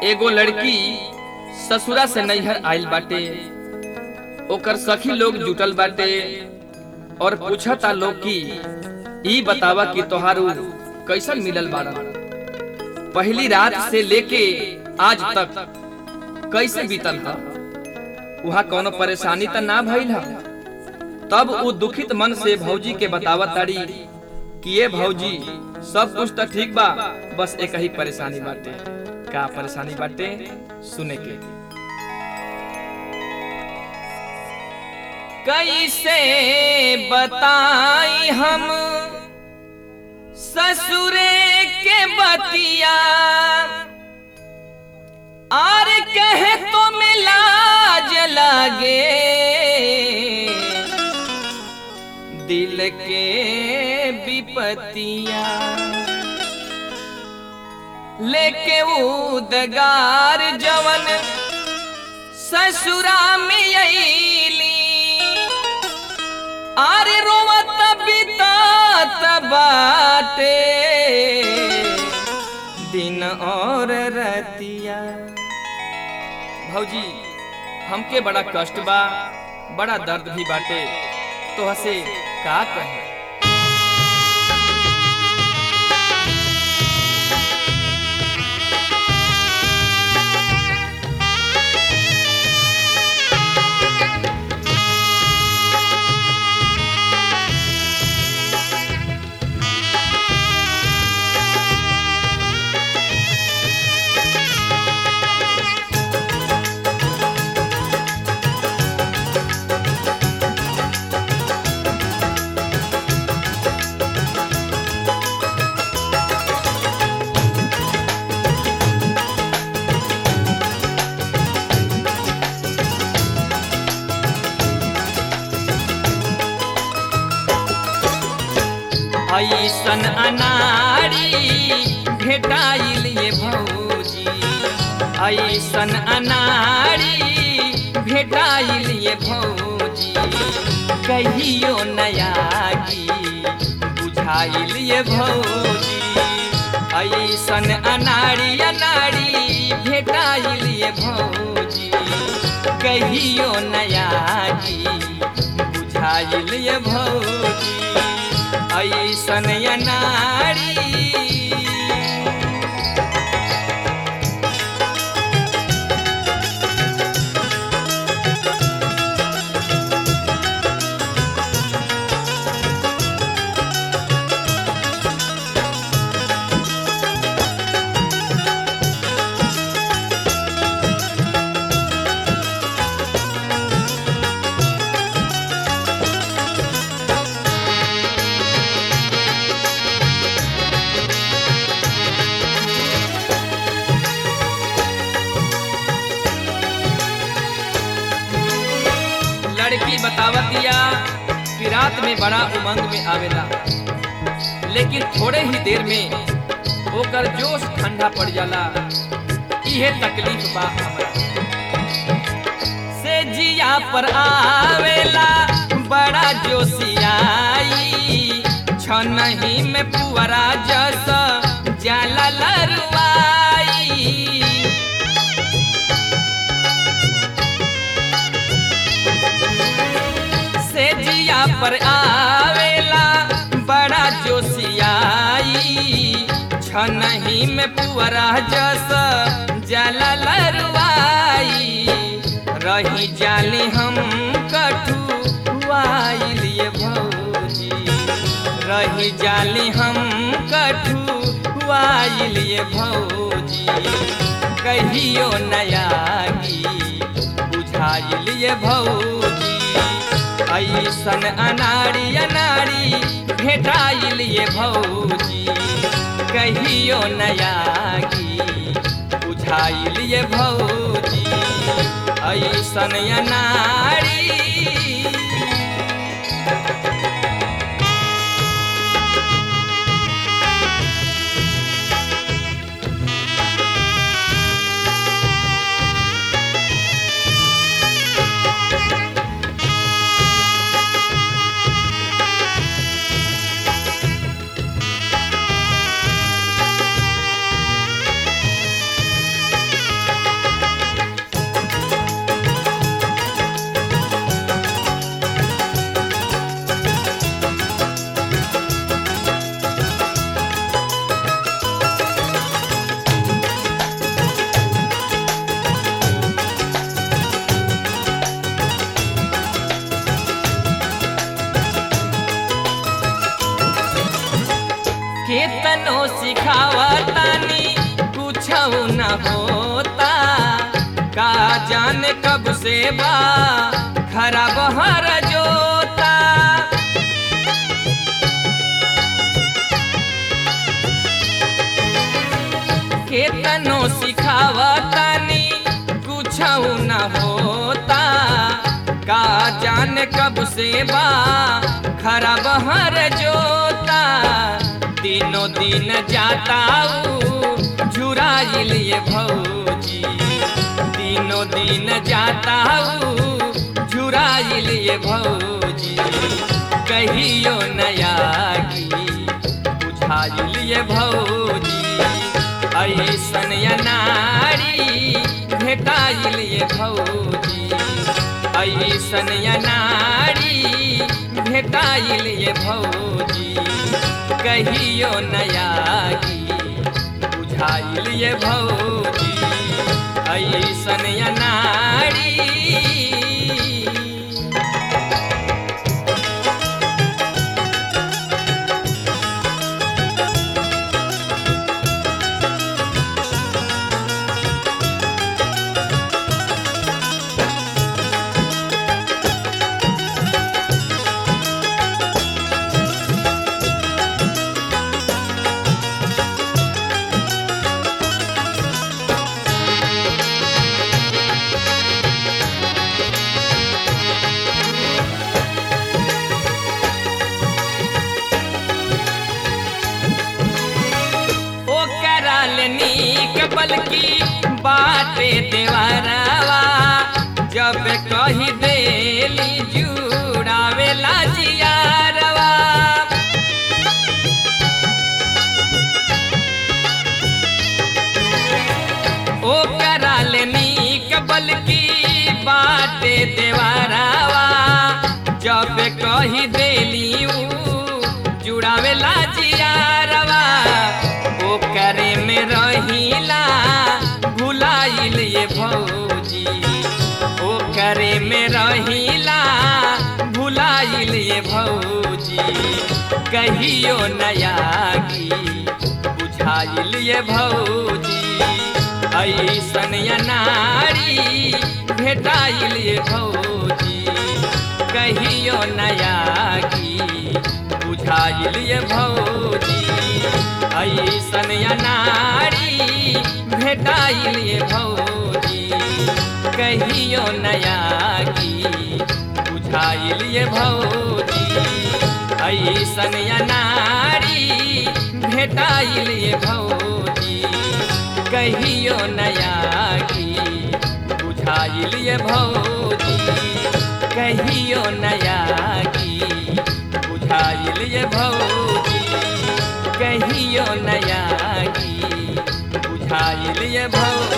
एगो लड़की ससुरा से नैहर आइल बाटे ओकर सखी लोग जुटल बाटे और पूछता लोग कि ई बतावा कि तोहारू कैसन मिलल बाड़ा पहली रात से लेके आज तक कैसे बीतल हा वहाँ कोनो परेशानी त ना भइल हा तब उ दुखित मन से भौजी के बतावत ताड़ी कि ये भौजी सब कुछ तो ठीक बा बस एक ही परेशानी बाटे का परेशानी बाटे सुने के कैसे बताई हम ससुरे के बतिया आर कहे तो मिलाज लागे दिल के विपतिया लेके उदगार जवन ससुरा में अली आरे रोवत बितात बाटे दिन और रतिया भौजी हमके बड़ा कष्ट बा बड़ा दर्द भी बाटे तो हसे का कहे ऐसन अनाड़ी भेटाइल ये भौजी ऐसन अनाड़ी भेटाइल ये भौजी कहियो नयागी बुझाइल ये भौजी ऐसन अनाड़ी अनाड़ी भेटाइल ये भौजी कहियो नयागी बुझाइल ये भौजी ऐसन अनाड़ी लड़की बतावतिया कि रात में बड़ा उमंग में आवेला लेकिन थोड़े ही देर में ओकर जोश ठंडा पड़ जाला इहे तकलीफ बा हमरा से जिया पर आवेला बड़ा जोशियाई छनही में पुअरा जस जाला लरुआई से जिया पर आवेला बड़ा जोशियाई छनही में पुअरा जस जला लरुआई रही जाली हम कठुआइल ये भौजी रही जाली हम कठुआइल ये भौजी कहियो नयागी बुझाइल ये भौजी ऐसन अनाड़ी अनाड़ी भेटाइल ये भौजी कहियो नयागी बुझाइल ये भौजी ऐसन अनाड़ी सिखावतानी कुछ न होता का जाने कब से बा खराब हर जोता केतनो सिखावतानी कुछ न होता का जाने कब से बा खराब हर जोता दिनों दिन जाता झुराइल ये भौजी दिनों दिन जाता झुराइल ये भौजी कहियो नया की बुझाइल ये भौजी ऐसन या नारी भेटाइल ये भौजी ऐसन या नारी भेटाइल ये भौजी कहियो नया की बुझाइल ये भौजी ऐसन या नारी ओ कराल नीक बल्कि बाटे देवरवा जब कही देली जुड़ावेला जियारवा ओ कराल नीक बल्कि बाटे देवरवा जब कही देली ऊ जुड़ावेला जियारवा ओ करे में रहिला भुलाइल ये भौजी ओ करे में रहिला भुलाइल ये भौजी कहियो नया की बुझाइल ये भौजी ऐसन या नारी भेटाइल ये भौजी कहियो नया की बुझाइल ये भौजी ऐसन या नारी भेटाइल ये भौजी कहियो नया की बुझाइल ये भौजी ऐसन या नारी भेटाइल ये भौजी कहियो नया की बुझाइल ये भौजी कहियो नया की बुझाइल ये भौजी कहियो नया की बुझाइल ये भौजी